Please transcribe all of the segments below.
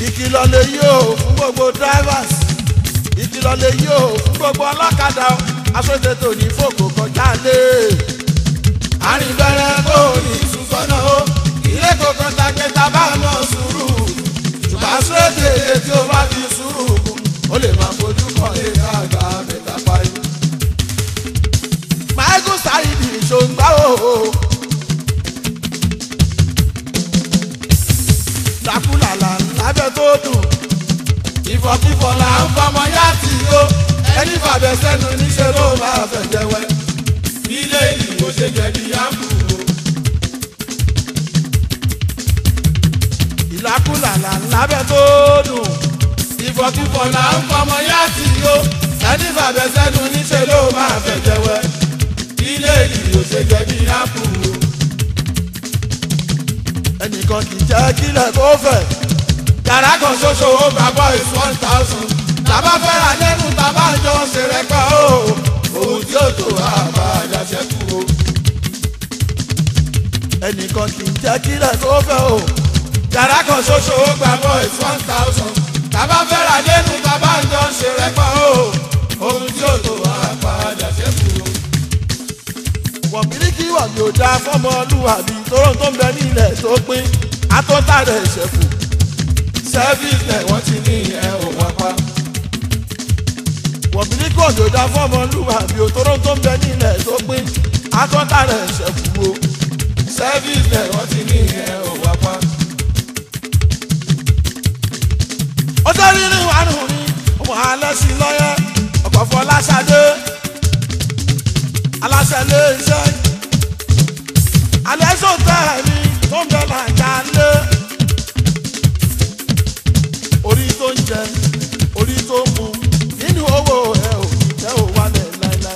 ìkìlọ̀ lè yí o fún gbogbo drivers ìkìlọ̀ lè yí o fún gbogbo ọlọ́kadà aṣọ́tẹ̀tò ní fòkò kọjá lé. àrìnbẹ̀rẹ̀ kò ní ìsúnsọ́nà o ilé kòkó takẹ́ta bá nà sùúrù ṣùgbọ́n sóde tí o bá fi sùúrù kù ó lè máa fojú kan lé àgbà mẹ́ta parí. michael saidi ṣòǹgbà o. dàkúlàlà lábẹ́ tó dùn ìfọ̀kífọ̀ là ń fọmọ yá tì ó ẹni fàbẹ̀ sẹ́nu níṣẹ́ ló máa fẹ̀ jẹ́wẹ́ ilé ìdìbò ṣe jẹ̀bi yàgò. ìlàkúlàlà lábẹ́ tó dùn ìfọ̀kífọ̀ là ń fọmọ yá tì ó ẹni fàbẹ̀ sẹ́nu níṣẹ́ ló máa fẹ̀ jẹ́wẹ́ ilé ìdìbò ṣe jẹ̀bi yàgò. ẹnìkan kì í jẹ́ kílẹ̀ kó fẹ̀ yàrá kan ṣoṣo ó gba boys one thousand tàbá fẹ́ra lẹ́nu tàbá jọ ṣe rẹ́pẹ́ o ohun tí ó tó àbá àjàṣẹ́kù o. ẹnìkan kì í jẹ́ kílẹ̀ tó fẹ́ o yàrá kan ṣoṣo ó gba boys one thousand tàbá fẹ́ra lẹ́nu tàbá jọ ṣe rẹ́pẹ́ o ohun tí ó tó àbá àjàṣẹ́kù o. wọ̀n bíríkì wà mí ò dáa fọ́mọlúwàbí tóró tó ń bẹ nílẹ̀ tó pín àtọ́tà rẹ̀ ṣẹ̀kù service ẹ̀ wọ́n ti ní ẹ̀ ò wá pa. wọ̀bìnrin kò dòdà fọ́mọlúwà bí òtóró tó ń bẹ nílẹ̀ tó pín atọ́ta rẹ̀ ṣẹ̀kú o. service ẹ̀ wọ́n ti ní ẹ̀ ò wá pa. ó tẹ́rí ní wàánu ní ọmọ alẹ́ sí lọ́yẹ́ ọ̀pọ̀ fọ́ láṣadé aláṣẹ lé iṣẹ́ alẹ́ sọ̀tẹ́ mi tó ń bẹ làjà lé orí tó ń jẹ orí tó ń mu nínú owó ẹ ò ní jẹ́ ò wálẹ̀ láéláé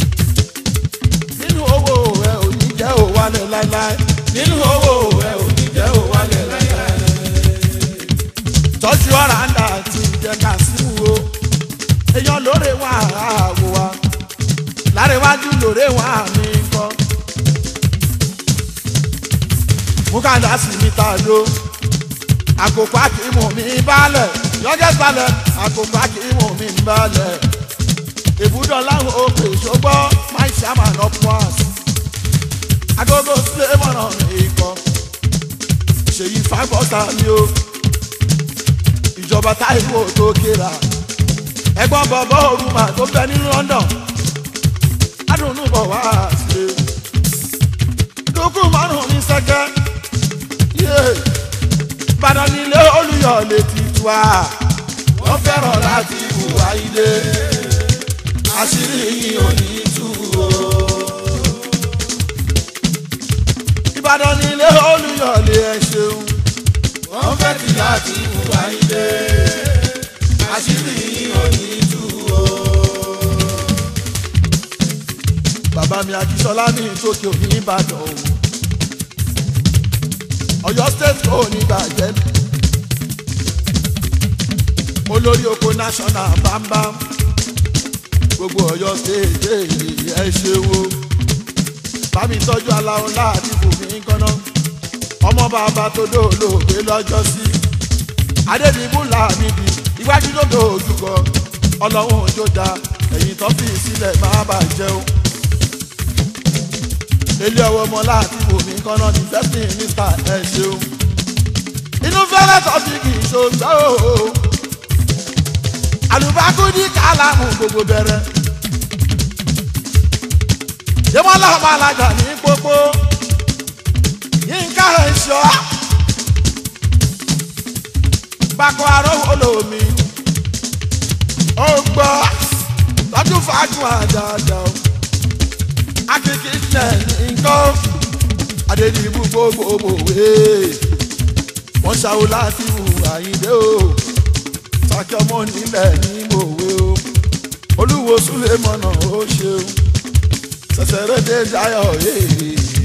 nínú owó ẹ ò ní jẹ́ ò wálẹ̀ láéláé nínú owó ẹ ò ní jẹ́ ò wálẹ̀ láéláé. tọ́jú ọ̀rá ńlá ti jẹ́ ká sí wo èèyàn lóore wà á wò wá lárẹ̀wájú lóore wà mí kọ́ mú kàńdá sí mi ta ló àkókò àkìmù mi balẹ̀ yọjẹ́ balẹ̀ àkókò àkìmù mi balẹ̀ ìbúdọ̀ láwọn òkè ìṣògbọ́ máa ń ṣàmàlà pọ́s agogo sílé mọ̀nà ikọ̀ ṣèyí fáfọ́sà ni ó ìjọba táìwò tó kéra ẹgbọ́n bọ̀bọ̀ òrùmà tó bẹ ní London adùnnú bọ̀ wá sílé dúkú márùn-ún ní sẹ́kẹ́ yéé ìbàdàn nílé olùyọ̀ lè ti tu a. wọ́n fẹ́ràn láti hùwà ilé àṣírí yìí ò ní tú o. ìbàdàn nílé olùyọ̀ lè ẹ ṣeun. wọ́n fẹ́ ti láti hùwà ilé àṣírí yìí ò ní tú o. bàbá mi akíṣọlá ní tókè òní ìbàdàn o. Ọ̀yọ́ state kò ní bàjẹ́ olórí oko national bámbám gbogbo Ọ̀yọ́ state ẹ ṣe wo bámi tọ́jú aláwọ̀ láàbí bùnmí kọ́nà ọmọ bàbá tó dòlóògbé lọ́jọ́ sí adédìbò làmìdì iwájú ló dòjúkọ ọlọ́run òjò da ẹ̀yìn tó fi sílẹ̀ má bàjẹ́ o ilé ọwọ́ ọmọ láti wò mí kọ́nà ní first minister ẹ ṣeun. inú fẹ́rẹ́ tọ́fíìkì ṣòǹgbà o. àlùbákúndí kálámù gbogbo bẹ̀rẹ̀. yémọ́lá ọmọ alájà ní pópó. yínká ẹ̀ṣọ́. gbàkọ́ arówó lomi. ó gbọ́ tọ́jú fàájú àjàjà o akeke tẹ nǹkan adédìbò gbogbo wé wọn ṣàwò láti wù àyíndé o sàkẹmọ nílẹ̀ ní mòwe o olúwo súlẹ̀ mọ̀nà ó ṣeun ṣẹ̀ṣẹ̀ rẹ̀ dé dayọ̀ yéé.